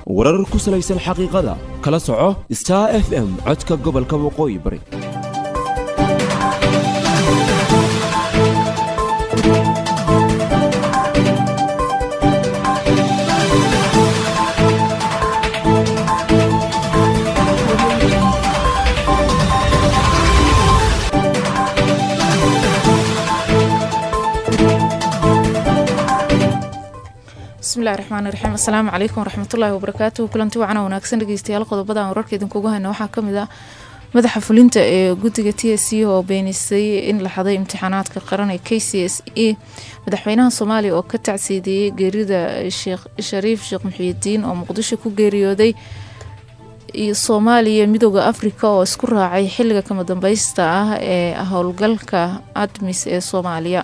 warar ku salaysan xaqiiqada kala soco star f m codka gobolka waqooyi bari bismillahi raxmaani raxiim assalaamu calaykum waraxmatullaahi wabarakaatuhu kulanti wacan wanaagsan dhegeystayaal qodobada aan wararka idinkugu hayno waxaa kamid ah madaxa fulinta ee guddiga t s c oo beenisay in la xaday imtixaanaadka qaran ee k c s e madaxweynaha soomaaliya oo ka tacsiideeyey geerida sheekh shariif sheekh muxiidiin oo muqdisho ku geeriyooday iyo soomaaliya midooda afrika oo isku raacay xiliga kama dambeysta ah ee howlgalka admis ee soomaaliya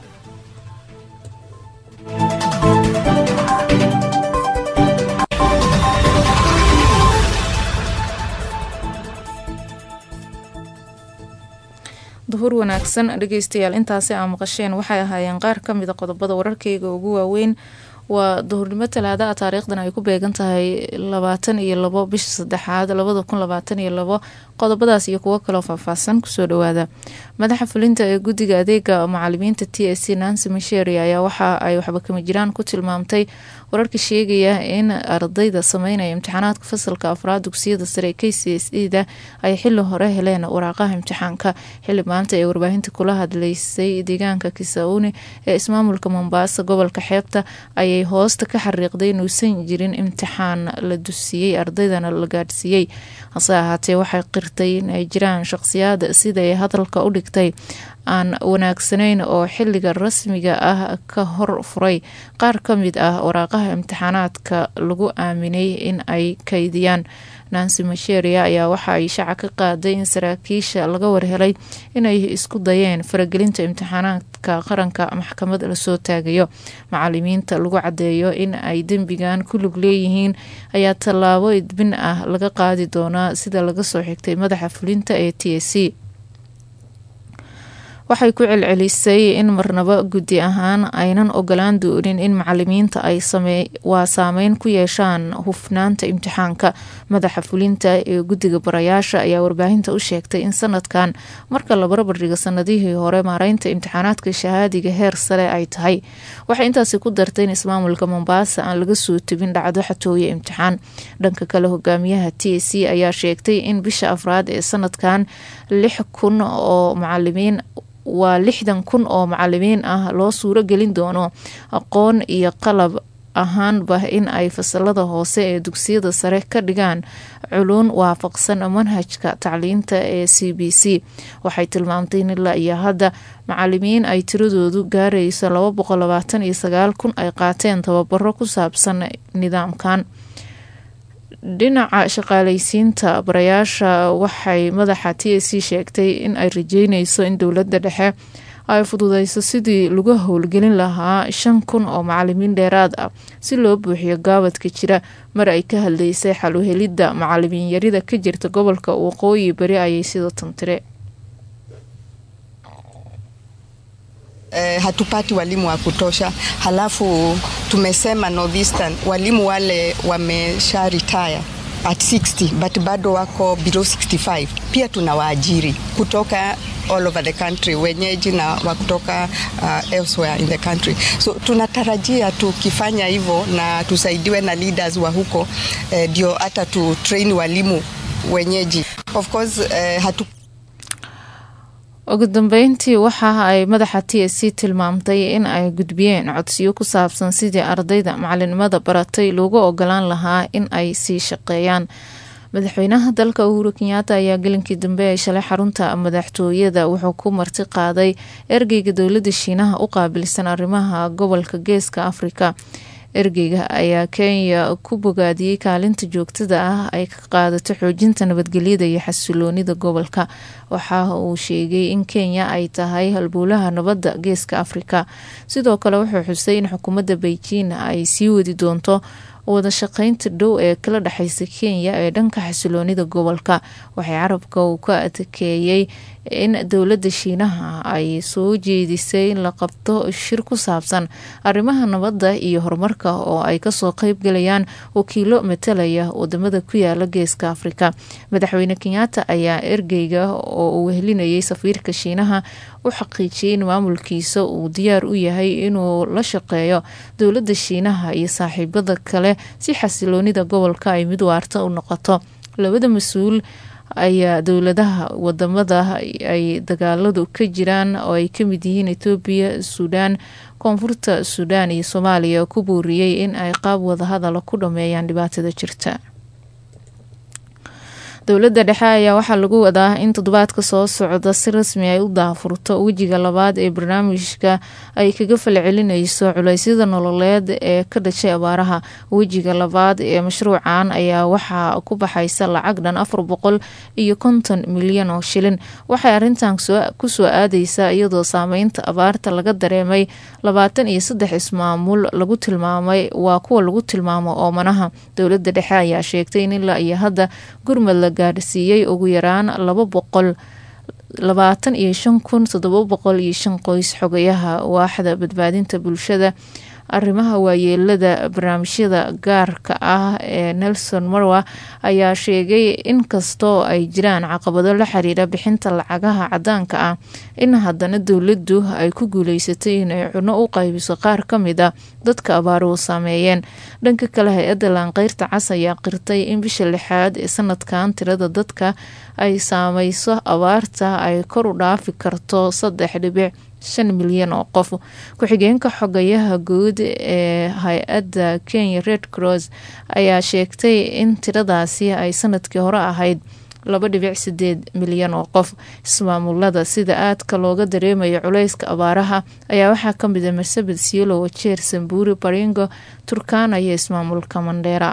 duhur wanaagsan dhegeystayaal intaasi aa maqasheen waxay ahaayeen qaar ka mida qodobada wararkeyga ugu waaweyn waa duhurnimo talaada a taariikhdan ay ku beegan tahay labaatan iyo labo bisha saddexaad labada kun labaatan iyo labo qodobadaas iyo kuwo kaloo faahfaahsan kusoo dhawaada madaxa fulinta ee guddiga adeega macalimiinta t s c nancy misheri ayaa waxa ay waxba kama jiraan ku tilmaamtay wararka sheegaya in ardayda sameynaya imtixaanaadka fasalka afraad dugsiyada sare k c s e da ay xili hore heleen waraaqaha imtixaanka xili maanta ee warbaahinta kula hadleysay deegaanka kisauni ee ismaamulka mombasa gobolka xeebta ayay hoosta ka xariiqday inuusan jirin imtixaan la dusiyey ardaydana la gaadhsiiyey hase ahaatee waxay qirtay in ay jiraan shaqsiyaad siday hadalka u dhigtay aan wanaagsanayn oo xiliga rasmiga ah ka hor furay qaar ka mid ah waraaqaha imtixaanaadka lagu aaminay in ay kaydiyaan nancy masheria ayaa waxa ay shaaca ka qaaday in saraakiisha laga warhelay inay isku dayeen faragelinta imtixaanaadka qaranka maxkamad lasoo taagayo macalimiinta lagu cadeeyo in ay dembigan ku lug leeyihiin ayaa tallaabo idbin ah laga qaadi doonaa sida laga soo xigtay madaxa fulinta ee t s c waxay ku celcelisay in marnabo guddi ahaan aynan ogolaan doonin in macalimiinta ay waa saameyn ku yeeshaan hufnaanta imtixaanka madaxa fulinta ee guddiga barayaasha ayaa warbaahinta u sheegtay in sanadkan marka la barbardhigo sanadihii hore maareynta imtixaanaadka shahaadiga heer sare ay tahay waxay intaasi ku dartay in ismaamulka mombaasa aan laga soo tebin dhacdo xatooye imtixaan dhanka kale hogaamiyaha t s c ayaa sheegtay in bisha afraad ee sanadkan lix kun oo macalimiin waa lixdan kun oo macalimiin ah loo suuro gelin doono aqoon iyo qalab ahaanba in ay fasalada hoose ee dugsiyada sare ka dhigaan culuun waafaqsan manhajka tacliinta ee c b c waxay tilmaamtay in ilaa iyo hadda macalimiin ay tiradoodu gaarayso laba boqol labaatan iyo sagaal kun ay qaateen tababaro ku saabsan nidaamkan dhinaca shaqaaleysiinta barayaasha waxay madaxa t s c sheegtay in ay rajeyneyso in dowladda dhexe ay fududeyso sidii lagu howlgelin lahaa shan kun oo macalimiin dheeraad ah si loo buuxiyo gaabadka jira mar ay ka hadleysay xaluhelidda macalimiin yarida ka jirta gobolka waqooyi bari ayay sida tantire Eh, hatupati walimu wa kutosha, halafu tumesema Northeastern walimu wale wamesha retire at 60 but bado wako below 65. Pia tuna waajiri kutoka all over the country, wenyeji na wa kutoka uh, elsewhere in the country. So tunatarajia tukifanya hivyo na tusaidiwe na leaders wa huko ndio eh, hata tu train walimu wenyeji. Of course eh, hatu ugu dambeyntii waxa ay madaxa t s c tilmaamtay in ay gudbiyeen codsiyo ku saabsan sidii ardayda macalinimada baratay loogu ogolaan lahaa in ay sii shaqeeyaan madaxweynaha dalka uhuru kenyaata ayaa gelinkii dambe ee shalay xarunta madaxtooyada wuxuu ku marti qaaday ergeyga dowladda shiinaha u qaabilsan arrimaha gobolka geeska afrika ergeyga ayaa kenya ku bogaadiyey kaalinta joogtada ah ay ka qaadato xoojinta nabadgelyada iyo xasiloonida gobolka waxa uu sheegay in kenya ay tahay halbowlaha nabadda geeska afrika sidoo kale wuxuu xusay in xukuumadda beijing ay sii wadi doonto wada shaqeynta dhow ee kala dhexeysa kenya ee dhanka xasiloonida gobolka waxay carabka uu ka adkeeyey in dowladda shiinaha ay soo jeedisay in la qabto shir ku saabsan arrimaha nabadda iyo horumarka oo ay kasoo qeybgalayaan wakiilo matalaya wadamada ku yaala geeska afrika madaxweyne kenyaata ayaa ergeyga oo uu wehelinayay safiirka shiinaha u xaqiijiyay in maamulkiisa uu diyaar u yahay inuu la shaqeeyo dowladda shiinaha iyo saaxiibada kale si xasiloonida gobolka ay mid waarta u noqoto labada mas-uul ayaa dowladaha wadamada ay dagaaladu ka jiraan oo ay kamid yihiin etoobiya suudaan koonfurta suudaan iyo soomaaliya ku booriyey in ay qaab wadahadala ku dhameeyaan dhibaatada jirta dowladda dhexe ayaa waxaa lagu wadaa in toddobaadka soo socda si rasmi ay u daafurto wejiga labaad ee barnaamijka ay kaga falcelineyso culeysyada nololeed ee ka dhashay abaaraha wejiga labaad ee mashruucan ayaa waxaa ku baxaysa lacag dhan afar boqol iyo konton milyan oo shilin waxay arintan kusoo aadeysaa iyadoo saameynta abaarta laga dareemay labaatan iyo saddex ismaamul lagu tilmaamay waa kuwa lagu tilmaamo oomanaha dowladda dhexe ayaa sheegtay in ilaa iyo hadda gurmad la gaadhsiiyey ugu yaraan laba boqol labaatan iyo shan kun toddoba boqol iyo shan qoys xogayaha waaxda badbaadinta bulshada arrimaha waayeelada barnaamijyada gaarka ah ee nelson marwa ayaa sheegay in kastoo ay jiraan caqabado la xiriira bixinta lacagaha cadaanka ah in haddana dowladdu ay ku guuleysatay inay cuno u qaybiso qaar ka mid a dadka abaaruhu saameeyeen dhanka kale hay-adda laanqeyrta cas ayaa qirtay in bisha lixaad ee sanadkan tirada dadka ay saameyso abaarta ay kor u dhaafi karto saddex dhibic shan milyan oo qof ku-xigeenka xogayaha guud ee hay-adda kenya red cross ayaa sheegtay in tiradaasi ay sanadkii hore ahayd laba dhibic sideed milyan oo qof ismaamulada sida aadka looga dareemayo culeyska abaaraha ayaa waxaa kamid a marsabed siolo wajeer sambuuri baringo turkana iyo ismaamulka mandheera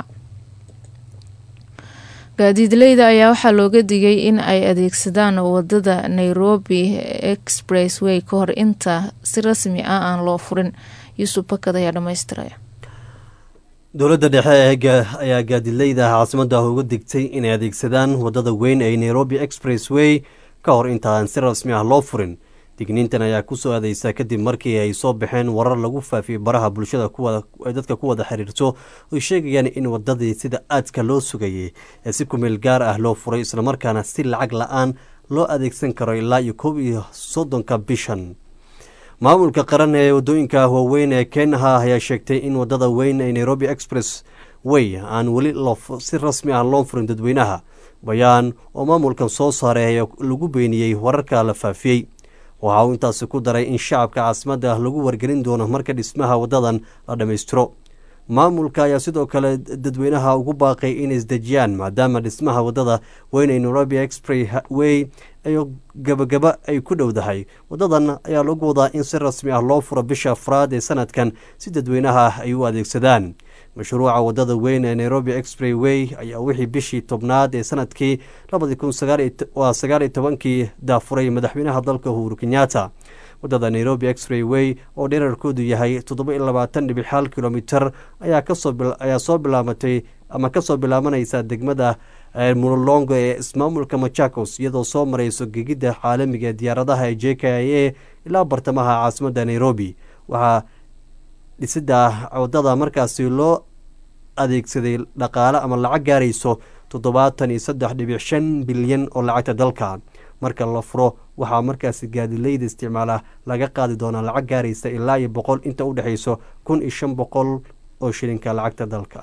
gaadiidleyda ayaa waxaa looga digay in ay adeegsadaan wadada nairobi expressway ka hor inta si rasmi ah aan loo furin yuusuf bakad ayaa dhamaystiraya dowladda dhexe ayaa gaadiidleyda caasimada uga digtay inay adeegsadaan wadada weyn ee nairobi expressway ka hor intaan si rasmi ah loo furin digniintan ayaa kusoo aadeysa kadib markii ay soo baxeen warar lagu faafiyey baraha bulshada ay dadka ku wada xiriirto oy sheegayaan in wadadii sida aadka loo sugayay ee si kumeel gaar ah loo furay islamarkaana si lacag la-aan loo adeegsan karo ilaa iyo koob iyo soddonka bishan maamulka qaran ee wadooyinka waaweyn ee keenaha ayaa sheegtay in wadada weyn ee nairobi express way aan weli si rasmi ah loo furin dadweynaha bayaan oo maamulkan soo saaray ayaa lagu beeniyey wararka la faafiyey waxa uu intaasi ku daray in shacabka caasimadda lagu wargelin doono marka dhismaha wadadan la dhammaystiro maamulka ayaa sidoo kale dadweynaha ugu baaqay inay isdejiyaan maadaama dhismaha wadada weyn ee nairobi express way iyo gabagaba ay ku dhowdahay wadadan ayaa lagu wadaa in si rasmi ah loo furo bisha afraad ee sanadkan si dadweynaha ay u adeegsadaan mashruuca wadada weyn ee nairobi express way ayaa wixii bishii tobnaad ee sanadkii labadi kun waa sagaal iyo tobankii daafuray madaxweynaha dalka uhuru kenyatta wadada nairobi express way oo dherarkoodu yahay toddoba iyo labaatan dhibic hal kilomitar ayaa soo bilaamatay ama kasoo bilaabanaysa degmada mulolongo ee ismaamulka machakos iyadoo soo marayso gegidda caalamiga ee diyaaradaha ee j k i a ilaa bartamaha caasimadda nairobi waxaa dhisida wadada markaasi loo adeegsaday dhaqaale ama lacag gaarayso toddobaatan iyo saddex dhibic shan bilyan oo lacagta dalka marka la furo waxaa markaasi gaadileyda isticmaala laga qaadi doonaa lacag gaaraysa ilaa iyo boqol inta u dhexayso kun iyo shan boqol oo shilinka lacagta dalka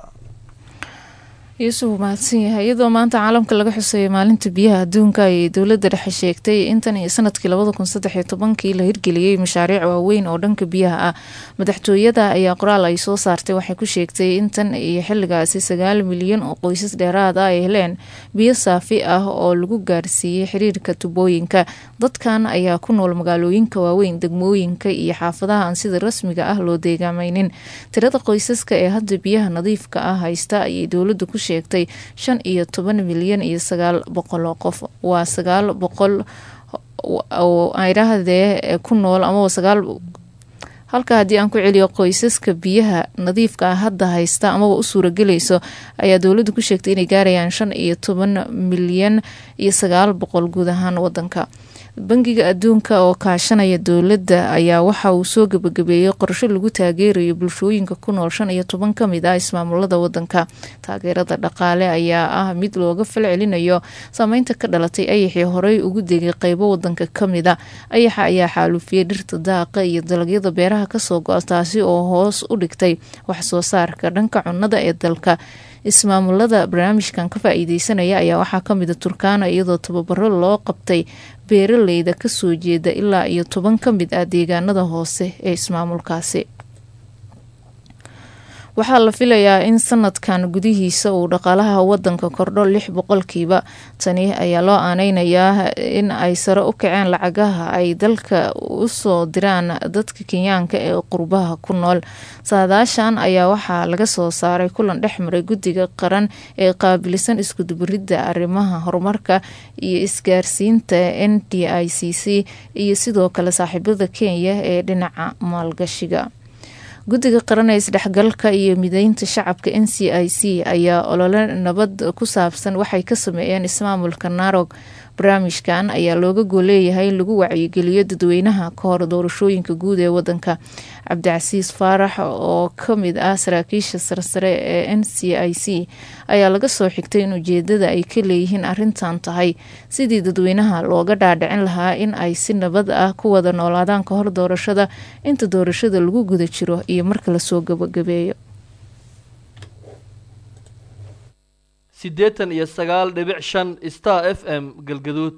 yuusuf uu mahadsan yahay iyadoo maanta caalamka laga xuseeyo maalinta biyaha adduunka ayay dowladda dhexe sheegtay intan iyo sanadkii labada kun saddex iyo tobankii la hirgeliyey mashaariic waaweyn oo dhanka biyaha ah madaxtooyada ayaa qoraal ay soo saartay waxay ku sheegtay intan iyo xilligaasi sagaal milyan oo qoysas dheeraad ah ay heleen biyo saafi ah oo lagu gaarsiiyey xiriirka tubooyinka dadkan ayaa ku nool magaalooyinka waaweyn degmooyinka iyo xaafadaha aan sida rasmiga ah loo deegaamaynin tirada qoysaska ee hadda biyaha nadiifka ah haysta ayay dowladdu ku sheegtay shan iyo toban milyan iyo sagaal boqol oo qof waa sagaal boqol oo aydhahdee ku nool amaba sagaal halka haddii aan ku celiyo qoysaska biyaha nadiifka ah hadda haysta amaba u suuragelayso ayaa dowladdu ku sheegtay inay gaarayaan shan iyo toban milyan iyo sagaal boqol guud ahaan wadanka bangiga adduunka oo kaashanaya dowladda ayaa waxa uu soo gebagabeeyey qorsho lagu taageerayo bulshooyinka ku nool shan iyo toban ka mid ah ismaamulada wadanka taageerada dhaqaale ayaa ah mid looga falcelinayo saameynta ka dhalatay ayaxii horey ugu degay qeybo wadanka kamida ayaxa ayaa xaalufiyey dhirta daaqa iyo dalagyada beeraha kasoo go-a taasi oo hoos u dhigtay waxsoo saarka dhanka cunnada ee dalka ismaamulada barnaamijkan ka faa-iideysanaya ayaa waxaa kamida turkaana iyadoo tababaro loo qabtay beeraleyda kasoo jeeda ilaa iyo toban ka mid ah deegaanada hoose ee ismaamulkaasi waxaa la filayaa in sanadkan gudihiisa uu dhaqaalaha wadanka kordho lix boqolkiiba tani ayaa loo aaneynayaa in ay sare u kaceen lacagaha ay dalka usoo diraan dadka kenyaanka ee qurbaha ku nool saadaashan ayaa waxaa laga soo saaray kulan dhex maray guddiga qaran ee qaabilsan iskudubaridda arrimaha horumarka iyo isgaarsiinta n d i c c iyo sidoo kale saaxiibada kenya ee dhinaca maalgashiga guddiga qaran ee isdhexgalka iyo mideynta shacabka n c i c ayaa olole nabad ku saabsan waxay ka sameeyeen ismaamulka narog barnaamijkan ayaa looga gooleeyahay in lagu wacyigeliyo dadweynaha ka hor doorashooyinka guud ee wadanka cabdicasiis faarax oo kamid ah saraakiisha sarsare ee n c i c ayaa laga soo xigtay in ujeedada ay ka leeyihiin arintan tahay sidii dadweynaha looga dhaadhicin lahaa in ay si nabad ah ku wada noolaadaan ka hor doorashada inta doorashada lagu guda jiro iyo marka lasoo gabagabeeyo siddeetan iyo sagaal dhibic shan star f m galgaduud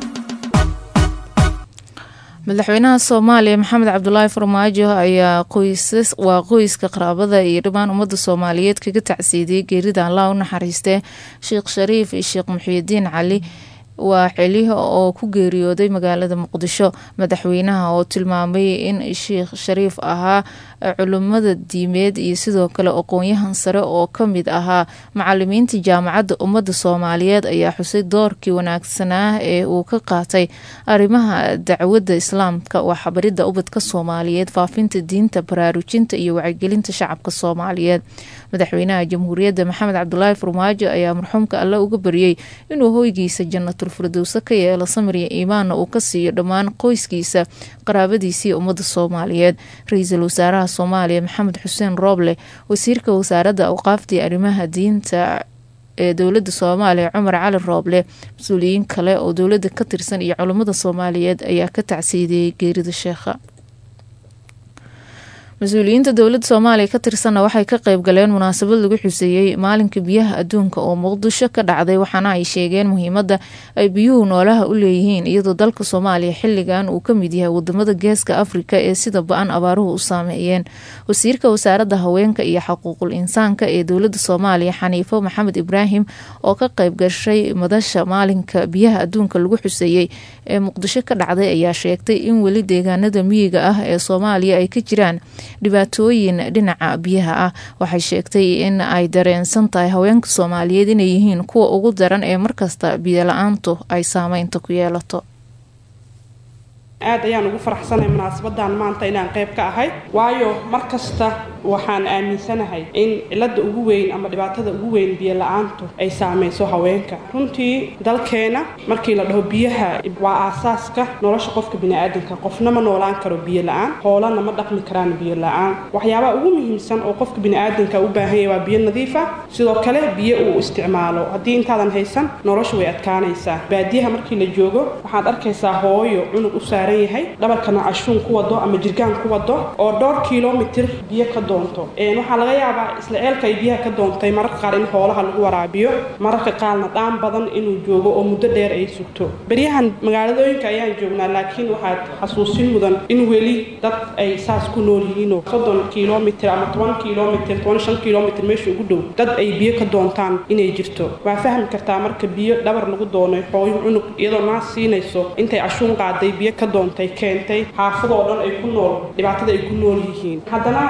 madaxweynaha soomaaliya maxamed cabdulaahi farmaajo ayaa qoysas waa qoyska qaraabada iyo dhammaan ummadda soomaaliyeed kaga tacsiidiyey geerida allah u naxariistee sheekh shariif iyo sheekh muxiidiin cali waa xiliha oo ku geeriyooday magaalada muqdisho madaxweynaha oo tilmaamay in sheekh shariif ahaa culimada diimeed iyo sidoo kale aqoon-yahan sare oo kamid ahaa macalimiinta jaamacadda ummadda soomaaliyeed ayaa xusay doorkii wanaagsanaa ee uu ka qaatay arrimaha dacwadda islaamka waa xabaridda ubadka soomaaliyeed faafinta diinta baraarujinta iyo wacyigelinta shacabka soomaaliyeed madaxweynaha jamhuuriyadda maxamed cabdulaahi farmaajo ayaa marxuumka alle uga baryey inuu hoygiisa jannatul firdowse ka yeelo samir iyo iimaanna uu ka siiyo dhammaan qoyskiisa qaraabadiisiiyo ummadda soomaaliyeed ra-iisul wasaaraha soomaaliya maxamed xuseen rooble wasiirka wasaaradda awqaaftii arrimaha diinta ee dowladda soomaaliya cumar cali rooble mas-uuliyiin kale oo dowladda ka tirsan iyo culummada soomaaliyeed ayaa ka tacsiidiyey geerida sheekha mas-uuliyiinta dowladda soomaaliya ka tirsanna waxay ka qayb galeen munaasabad lagu xuseeyey maalinka biyaha adduunka oo muqdisho ka dhacday waxaana ay sheegeen muhiimadda ay biyuhu noolaha u leeyihiin iyadoo dalka soomaaliya xilligan uu ka mid yahay wadamada geeska afrika ee sida ba-an abaaruhu u saameeyeen wasiirka wasaaradda haweenka iyo xuquuqul insaanka ee dowladda soomaaliya xaniifo maxamed ibraahim oo ka qayb gashay madasha maalinka biyaha adduunka lagu xuseeyey ee muqdisho ka dhacday ayaa sheegtay in weli deegaanada miyiga ah ee soomaaliya ay ka jiraan dhibaatooyin dhinaca biyaha ah waxay sheegtay in ay dareensan tahay haweenka soomaaliyeed inay yihiin kuwa ugu daran ee markasta biyo la-aantu ay saameynta ku yeelato aad ayaan ugu faraxsanahay munaasabadan maanta inaan qayb ka ahay waayo mar kasta waxaan aaminsanahay in cilada ugu weyn ama dhibaatada ugu weyn biyo la-aantu ay saamayso haweenka runtii dalkeena markii la dhaho biyaha waa aasaaska nolosha qofka biniaadanka qofna ma noolaan karo biyo la-aan hoolana ma dhaqmi karaan biyo la-aan waxyaabaha ugu muhiimsan oo qofka biniaadanka u baahanya waa biyo nadiifa sidoo kale biyo uu isticmaalo haddii intaadan haysan nolosha way adkaanaysaa baadiyaha markii la joogo waxaad arkaysaa hooyo cunug u saaran yahay dhabarkana cashuun ku wado ama jirgaan ku wado oo dhowr kilomitir biyo ka doonto waxaa laga yaabaa isla ceelka ay biyaha ka doontay mararka qaar in hoolaha lagu waraabiyo mararka qaarna dhaan badan inuu joogo oo muddo dheer ay sugto beryahan magaaladooyinka ayaan joognaa laakiin waxaad xasuusin mudan in weli dad ay saas ku nool yihiinoo soddon kilomitir ama toban kilomitir toban shan kilomitir meesha ugu dhow dad ay biyo ka doontaan inay jirto waa fahmi kartaa marka biyo dhabar lagu doonay hooyo cunug iyadoo naas siinayso intay cashuun qaaday biyo ka doontay keentay xaafadoo dhan ay ku nool dhibaatada ay ku nool yihiin haddana waxaa dhacaysa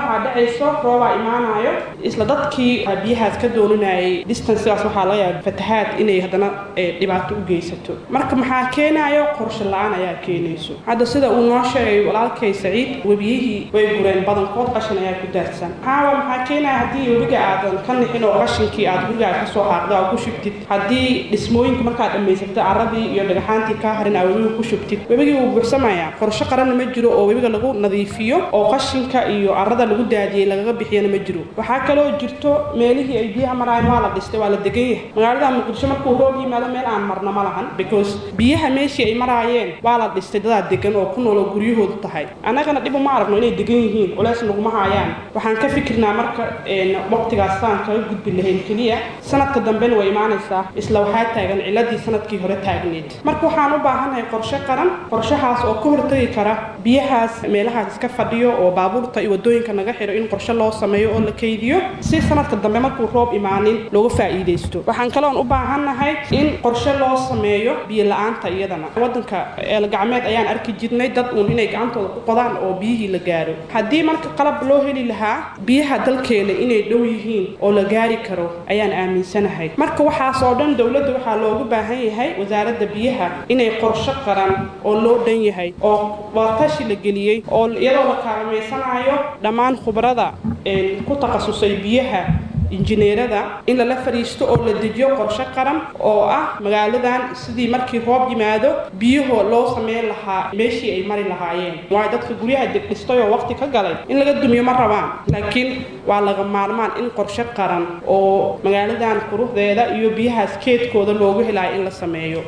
dhacayso roobaa imaanayo isla dadkii biyahaas ka dooninayay distancekaas waxaa laga yaaba fatahaad inay haddana dhibaato u geysato marka maxaa keenayo qorshe la-aan ayaa keenayso hadda sida uu noo sheegay walaalkay saciid webiyihii way gureen badankood qashin ayaa ku daadsan maxaa maxaa keenaya haddii webiga aadan ka nixin oo qashinkii aad gurigaaga kasoo xaaqda oo ku shubtid haddii dhismooyinka markaad dhammaysatid caradii iyo dhagaxaantii kaa harin aa webiga ku shubtid webigii wuu buuxsamayaa qorshe qaranna ma jiro oo webiga lagu nadiifiyo oo qashinka iyo carada lagu daadiyey lagaga bixiyana ma jiro waxaa kaloo jirto meelihii ay biyaha maraayeen waa la dhistay waa la degan yahay magaalada muqdisho markuu roob yimaado meel aan marna ma lahan because biyaha meeshii ay maraayeen waa la dhistay dadaa degan oo ku nool oo guryahoodu tahay annagana dhib uma aragno inay degan yihiin culeys naguma haayaan waxaan ka fikirnaa marka waqtigaas saan kaga gudbi lahayn keliya sanadka dambena way imaanaysaa isla waxaa taagan ciladii sanadkii hore taagneed marka waxaan u baahannahay qorshe qaran qorshahaas oo ka hortagi kara biyahaas meelahaas iska fadhiyo oo baabuurta iyo wadooyinka naga xidho in qorshe loo sameeyo oo la kaydiyo si sanadka dambe markuu roob imaanin looga faa'iidaysto waxaan kaloon u baahannahay in qorshe loo sameeyo biyo la-aanta iyadana wadanka eelgacmeed ayaan arki jirnay dad uun inay gacantooda ku qodaan oo biyihii la gaaro haddii marka qalab loo heli lahaa biyaha dalkeena inay dhow yihiin oo la gaari karo ayaan aaminsanahay marka waxaas oo dhan dowladda waxaa loogu baahan yahay wasaaradda biyaha inay qorshe qaran oo loo dhan yahay oo waatashi la geliyey oo iyadoo la kaalmaysanaayo dhammaan khubarada ku takhasusay biyaha injineerada in lala fadhiisto oo la dejiyo qorshe qaran oo ah magaaladan sidii markii roob yimaado biyahoo loo sameyn lahaa meeshii ay mari lahaayeen waayo dadka guryaha degdhistay oo waqti ka galay in laga dumiyo ma rabaan laakiin waa laga maarmaan in qorshe qaran oo magaaladan quruxdeeda iyo biyahaas keedkooda loogu helayo in la sameeyo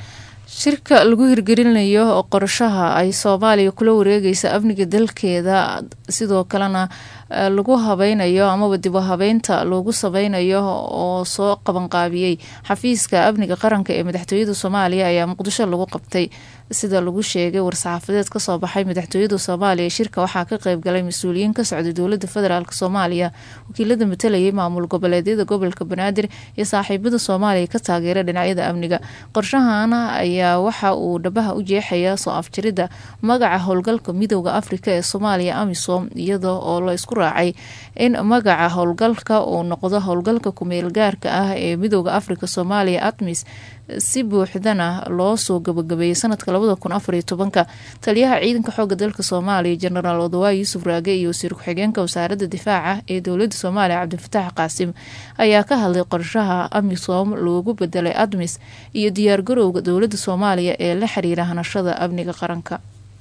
shirka lagu hirgelinayo qorshaha ay soomaaliya kula wareegaysa amniga dalkeeda sidoo kalena lagu habeynayo amaba dib u habeynta loogu sameynayo oo soo qabanqaabiyey xafiiska amniga qaranka ee madaxtooyada soomaaliya ayaa muqdisho lagu qabtay sida lagu sheegay war-saxaafadeed kasoo baxay madaxtooyada soomaaliya shirka waxaa ka qeybgalay mas-uuliyiin ka socday dowlada federaalk soomaaliya wakiilada matalayay maamul goboleedyada gobolka banaadir iyo saaxiibada soomaaliya ka taageera dhinacyada amniga qorshahana ayaa waxa uu dhabaha u jeexaya soo afjarida magaca howlgalka midooda afrika ee soomaaliya amisom iyada oo la isku raacay in magaca howlgalka uu noqdo howlgalka kumeel gaarka ah ee midooda afrika soomaaliya atmis si buuxdana loo soo gabagabeeyey sanadka labada kun afariyo tobanka taliyaha ciidanka xooga dalka soomaaliya jenaraal odawaay yuusuf raage iyo wasiir ku-xigeenka wasaaradda difaaca ee dowlada soomaaliya cabdifatax qaasim ayaa ka hadlay qorshaha amisom loogu bedelay admis iyo diyaargarowga dowlada soomaaliya ee la xiriira hanashada amniga qaranka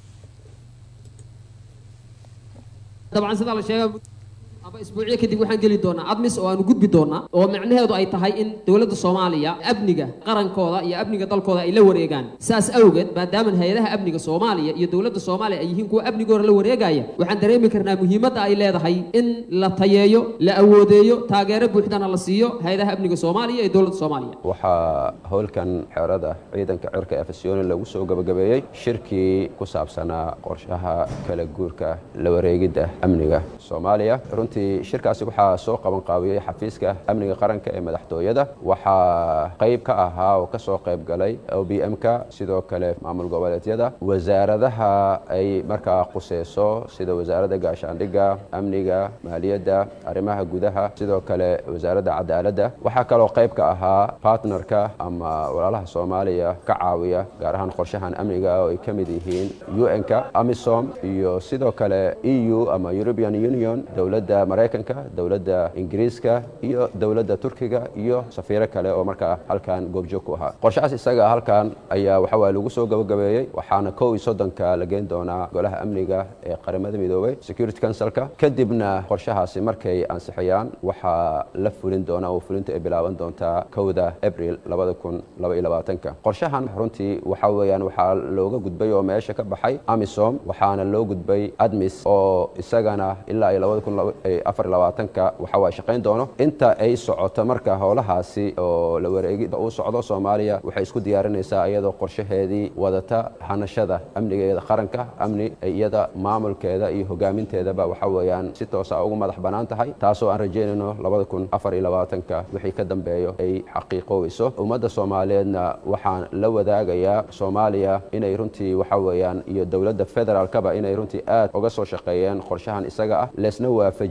dabcan sidaa la sheega aba isbuucyo kadib waxaan geli doonaa admis oo aanu gudbi doonaa oo micnaheedu ay tahay in dowladda soomaaliya amniga qarankooda iyo amniga dalkooda ay la wareegaan saas awgeed maadaama hay-adaha amniga soomaaliya iyo dowladda soomaaliya ay yihiin kuwa amnigooda la wareegaya waxaan dareemi karnaa muhiimadda ay leedahay in la tayeeyo la awoodeeyo taageero buuxdana la siiyo hay-adaha amniga soomaaliya iyo dowladda soomaaliya waxaa howlkan xeerada ciidanka cirka ee fasyooni lagu soo gabagabeeyey shirkii ku saabsanaa qorshaha kala guurka la wareegidda amniga soomaaliya runtii shirkaasi waxaa soo qaban qaabiyey xafiiska amniga qaranka ee madaxtooyada waxaa qayb ka ahaa oo kasoo qayb galay o b m-ka sidoo kale maamul goboleedyada wasaaradaha ay markaa quseyso sida wasaaradda gaashaandhigga amniga maaliyadda arrimaha gudaha sidoo kale wasaaradda cadaaladda waxaa kaloo qayb ka ahaa partnerka ama walaalaha soomaaliya ka caawiya gaar ahaan qorshahan amniga oo ay ka mid yihiin un-ka amisom iyo sidoo kale e u ama european union dowladda maraykanka dowladda ingiriiska iyo dowladda turkiga iyo safiiro kale oo markaa halkan goobjoog ku ahaa qorshahaas isaga halkan ayaa waxawaa lagu soo gabagabeeyey waxaana kow iyo soddonka la geyn doonaa golaha amniga ee qaramada midoobey security councilka kadibna qorshahaasi markay ansixiyaan waxaa la fulin doona oo fulinta ay bilaaban doontaa kowda abril labada kun laba iyo labaatanka qorshahan runtii waxa weeyaan waxaa looga gudbay oo meesha ka baxay amisom waxaana loo gudbay admis oo isagana ilaa iyo labada kun afar labaatanka waxa waa shaqayn doono inta ay socoto marka howlahaasi oo la wareegida uu socdo soomaaliya waxay isku diyaarinaysaa iyadoo qorshaheedii wadata hanashada amnigeeda qaranka amni iyada maamulkeeda iyo hogaaminteedaba waxa weeyaan si toosa ugu madax bannaan tahay taasoo aan rajaynayno labada kun afar iyo labaatanka wixii ka dambeeyo ay xaqiiqoweyso ummadda soomaaliyeedna waxaan la wadaagayaa soomaaliya inay runtii waxa weeyaan iyo dowladda federaalkaba inay runtii aad uga soo shaqeeyeen qorshahan isaga ah leesna waafaji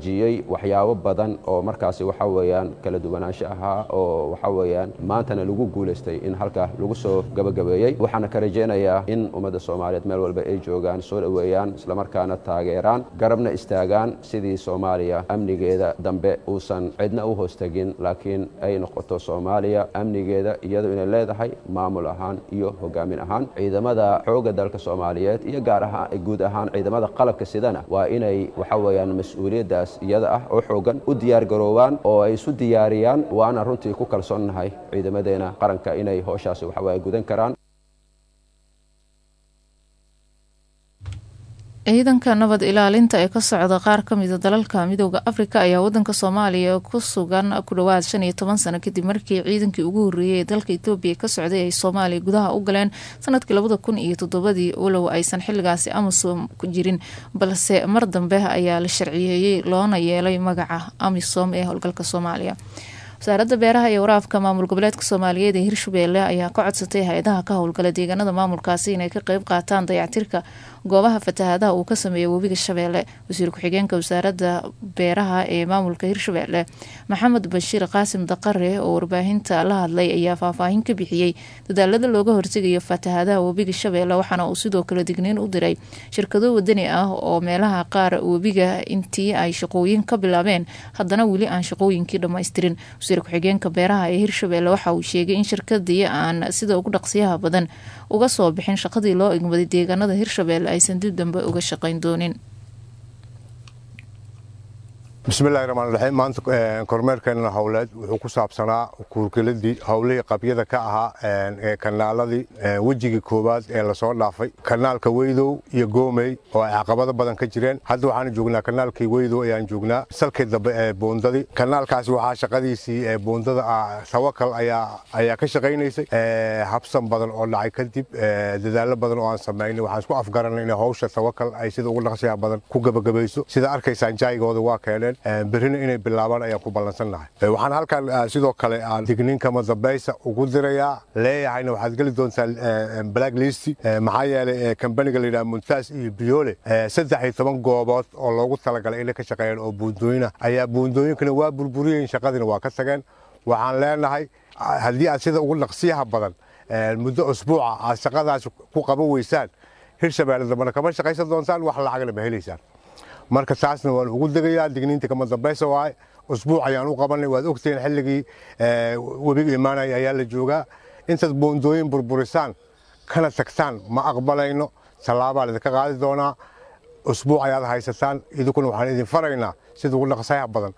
muujiyey waxyaabo badan oo markaasi waxa weeyaan kala duwanaansho ahaa oo waxa weeyaan maantana lagu guulaystay in halkaa lagu soo gabagabeeyey waxaana ka rajaynayaa in ummadda soomaaliyeed meel walba ay joogaan soo dhoweeyaan islamarkaana taageeraan garabna istaagaan sidii soomaaliya amnigeeda dambe uusan cidna u hoostagin laakiin ay noqoto soomaaliya amnigeeda iyadu inay leedahay maamul ahaan iyo hogaamin ahaan ciidamada xoogga dalka soomaaliyeed iyo gaar ahaan guud ahaan ciidamada qalabka sidana waa inay waxa weeyaan mas-uuliyaddaas iyada ah oo xoogan u diyaar garoobaan oo ay isu diyaariyaan waana runtii ku kalsoonnahay ciidamadeena qaranka inay howshaasi waxa weeye gudan karaan ciidanka nabad ilaalinta ee ka socda qaar ka mida dalalka midooda afrika ayaa wadanka soomaaliya ku sugan ku dhowaad shan iyo toban sano kadib markii ciidankii ugu horreeyay ee dalka etoobiya ka socday ay soomaaliya gudaha u galeen sanadkii labada kun iyo toddobadii walow aysan xilligaasi amisom ku jirin balse mar dambe ayaa la sharciyeeyey loona yeelay magaca amisom ee howlgalka soomaaliya wasaaradda beeraha iyo waraabka maamul goboleedka soomaaliyeed ee hirshabeelle ayaa ka codsatay hay-adaha ka howlgala deegaanada maamulkaasi inay ka qeyb qaataan dayactirka goobaha fatahaadaha uu ka sameeya webiga shabeelle wasiir ku-xigeenka wasaaradda beeraha ee maamulka hirshabeelle maxamed bashiir qaasim daqare oo warbaahinta la hadlay ayaa faahfaahin ka bixiyey dadaalada looga hortegayo fatahaadaha webiga shabeelle waxaana uu sidoo kale digniin u diray shirkado wadani ah oo meelaha qaar webiga intii ay shaqooyin ka bilaabeen haddana weli aan shaqooyinkii dhammaystirin wasiir ku-xigeenka beeraha ee hirshabeelle waxa uu sheegay in shirkadii aan sida ugu dhaqsiyaha badan uga soo bixin shaqadii loo igmaday deegaanada hirshabeelle aysan dib dambe uga shaqayn doonin bismillahi raxmaan raxiim maanta kormeerkeenna howleed wuxuu ku saabsanaa kuurkeladii howlihii qabyada ka ahaa ee kanaaladii wejigii koowaad ee lasoo dhaafay kanaalka weydow iyo goomey oo ay caqabado badan ka jireen hadda waxaan joognaa kanaalkii weydow ayaan joognaa salkii dambe ee boondadii kanaalkaasi waxaa shaqadiisii ee boondada tawakal ayaa ka shaqaynaysay habsan badan oo dhacay kadib dadaalo badan oo aan samaynay waxaan isku afgaranay in howsha tawakal ay sida ugu dhaqsiyaha badan ku gabagabayso sida arkaysaan jaygooda waa keeneen berrina inay bilaabaan ayaan ku ballansannahay waxaan halkan sidoo kale aan digniinkama dambaysa ugu dirayaa leeyahayna waxaad geli doontaa black list maxaa yeelay kambaniga layidhaha muntaas iyo biyoole saddex iyo toban goobood oo loogu talagalay inay ka shaqeeyaan oo buundooyina ayaa buundooyinkana waa burburiyeen shaqadiina waa ka tageen waxaan leenahay haddii aad sida ugu dhaqsiyaha badan muddo usbuuca aad shaqadaas ku qaban weysaan hirshabeelle dambana kama shaqaysan doontaan wax lacagna ma helaysaan marka taasna waan ugu degayaa digniinta kama dambaysa waaye usbuuc ayaan u qabanay waad ogtihiin xilligii webiga imaanaya ayaa la joogaa intaad boondooyin burburisaan kana tagtaan ma aqbalayno tallaabaa laidinka qaadi doonaa usbuuc ayaad haysataan idinkuna waxaan idin faraynaa sida ugu dhaqsayaha badan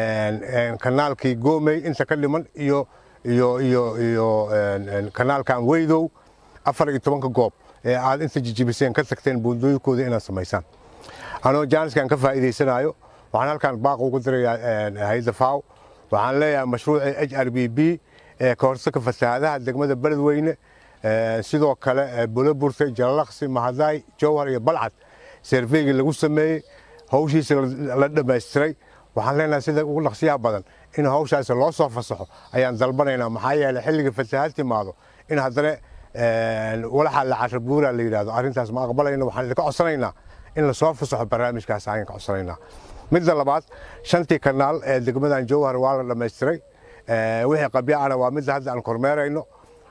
kanaalkii goomey inta ka dhiman iyo iyo iyo iyo kanaalkan weydow afar iyo tobanka goob ee aad inta jijibiseen ka tagteen boondooyinkooda inaad samaysaan anoo jaaniskan ka faa'iidaysanayo waxaan halkan baaq ugu dirayaa hayadda faw waxaan leeyahay mashruucii h r b b ee ka hortagka fasahaadaha degmada beledweyne sidoo kale buloburte jalalaqsi mahadaay jowhar iyo balcad serveygii lagu sameeyey hawshiisa la dhammaystiray waxaan leenahay sida ugu dhaqsiyaha badan in hawshaasi loo soo fasaxo ayaan dalbanaynaa maxaa yeelay xilliga fasahaad timaado in haddana walaxa la carabuura la yidhahdo arrintaas ma aqbalayno waxaan idinka codsanaynaa in lasoo fasaxo barnaamijkaas ayaan ka codsanaynaa midda labaad shantii kanaal ee degmadan jowhar waa la dhammaystiray wixii qabyaana waa midda hadda aan kormeerayno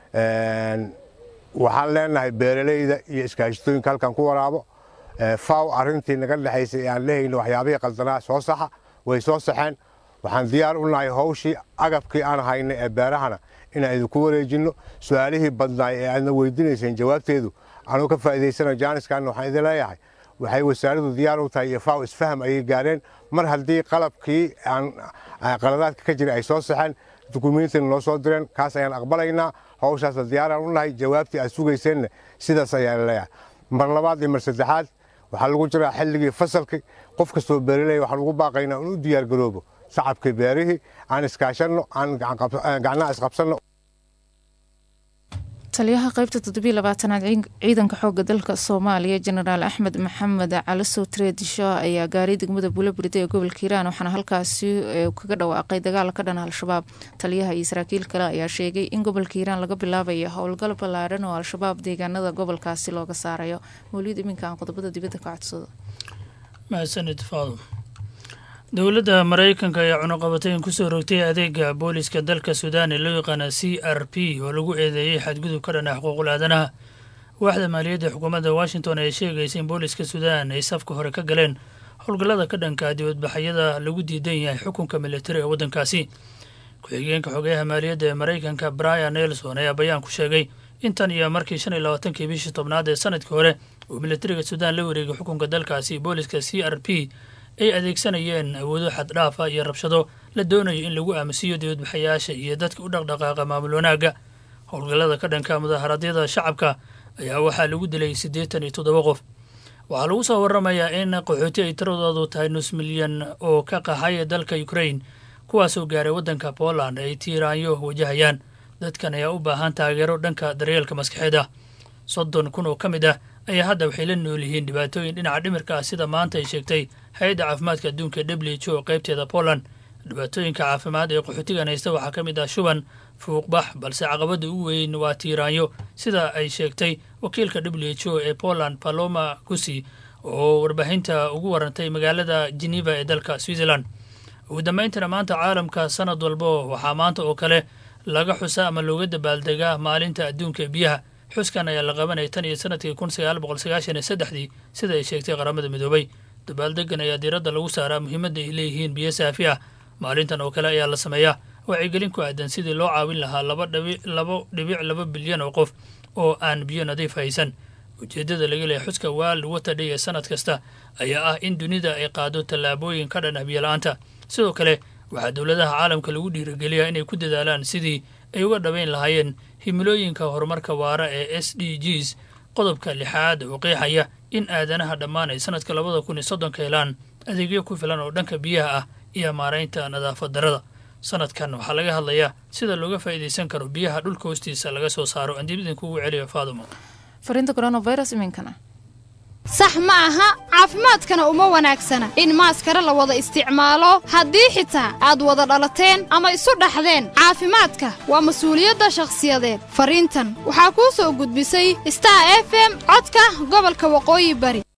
waxaan leenahay beeraleyda iyo iskaashitooyinka halkan ku waraabo faw arrintii naga dhexaysay ee aan lehayno waxyaabihii qaldanaa soo saxa way soo saxeen waxaan diyaar u nahay hawshii agabkii aan haynay ee beerahana inaan idinku wareejinno su-aalihii badnaay ee aadna weydiinayseen jawaabteedu anuu ka faa'iidaysana jaaniskan waxaan idin leeyahay waxay wasaaraddu diyaar u tahay iyo faw isfaham ayay gaareen mar haddii qalabkii aan qaladaadka ka jira ay soo saxeen dukumiintina noo soo direen kaas ayaan aqbalaynaa hawshaasna diyaaraan u nahay jawaabtii aad sugayseenna sidaas ayaan leeyahay mar labaad iyo mar saddexaad waxaa lagu jiraa xilligii fasalkii qof kastoo beeraley waxaan ugu baaqaynaa in u diyaar garoobo shacabkii beerihii aan iskaashanno aan gacnaha isqabsanno taliyaha qaybta toddobiy labaatanaad ciidanka xooga dalka soomaaliya jenaraal axmed maxamed calisow treedisho ayaa gaaray degmada buulaburida ee gobolka hiiraan waxaana halkaasi kaga dhawaaqay dagaal ka dhan al-shabaab taliyaha iyo saraakiil kale ayaa sheegay in gobolka hiiraan laga bilaabayo howlgal ballaaran oo al-shabaab deegaanada gobolkaasi looga saarayo mawliid iminka aan qodobada dibadda ka codsado mahadsanid faado dowladda maraykanka ayaa cunuqabatayn kusoo rogtay adeega booliska dalka suudaan ee loo yaqaana c r p oo lagu eedeeyey xadgudub ka dhan ah xuquuqul aadanaha waaxda maaliyadda xukuumadda washington ayaa sheegaysa in booliska suudaan ay safka hore ka galeen howlgallada ka dhanka dibadbaxyada lagu diidan yahay xukunka militari ee waddankaasi ku-xigeenka xogeyaha maaliyadda ee maraykanka brian nelson ayaa bayaan ku sheegay intan iyo markii shan iyo labaatankii bishii tobnaad ee sanadkii hore uu militariga suudaan la wareegay xukunka dalkaasi booliska c r p ay adeegsanayeen awoodo xaddhaafa iyo rabshado la doonayo in lagu aamusiiyo dibadbaxayaasha iyo dadka u dhaqdhaqaaqa maamul wanaagga howlgallada ka dhanka mudaharaadyada shacabka ayaa waxaa lagu dilay siddeetan iyo toddoba qof waxaa lagu soo waramayaa in qaxooti ay tiradoodu tahay nus milyan oo ka qaxay dalka ukrain kuwaasoo gaaray waddanka poland ay tiiraanyo wajahayaan dadkan ayaa u baahan taageero dhanka daryeelka maskaxeed ah soddon kun oo ka mid ah ayaa hadda waxay la nool yihiin dhibaatooyin dhinaca dhimirka ah sida maanta ay sheegtay hay-adda caafimaadka adduunka w h o qaybteeda poland dhibaatooyinka caafimaad ee qaxootigan haysta waxaa ka mid ah shuban fuuqbax balse caqabadda ugu weyn waa tiiraanyo sida ay sheegtay wakiilka w h o ee poland paloma gusi oo warbaahinta ugu warantay magaalada geneva ee dalka switzerland ugu dambayntana maanta caalamka sanad walbo waxaa maanta oo kale laga xusa ama looga dabaaldegaa maalinta adduunka ee biyaha xuskan ayaa la qabanaya tan iyo sanadkii kun sagaal boqol sagaashan iyo saddexdii sida ay sheegtay qaramada midoobay dabaaldegan ayaa diiradda lagu saaraa muhiimadda ay leeyihiin biyo saafi ah maalintan oo kale ayaa la sameeyaa wacyigelin ku aadan sidii loo caawin lahaa laba dhabi labo dhibic laba bilyan oo qof oo aan biyo nadiif haysan ujeeddada laga leehay xuska world water day ee sanad kasta ayaa ah in dunida ay qaado tallaabooyin ka dhan ah biyo-la-aanta sidoo kale waxaa dowladaha caalamka lagu dhiirigeliyaa inay ku dadaalaan sidii ay uga dhabayn lahaayeen himilooyinka horumarka waara ee s d gs qodobka lixaad oo qeexaya in aadanaha dhammaan ay sanadka labada kun iyo soddonka helaan adeegyo ku filan oo dhanka biyaha ah iyo maaraynta nadaafad darada sanadkan waxaa laga hadlayaa sida looga faa'iidaysan karo biyaha dhulka hoostiisa laga soo saaro aan dib idinkugu celiyo faadumo fariinta coronavirus iminkana sax ma aha caafimaadkana uma wanaagsana in maaskara la wada isticmaalo haddii xitaa aad wada dhalateen ama isu dhaxdeen caafimaadka waa mas-uuliyadda shakhsiyadeed fariintan waxaa kuu soo gudbisay star f m codka gobolka waqooyi bari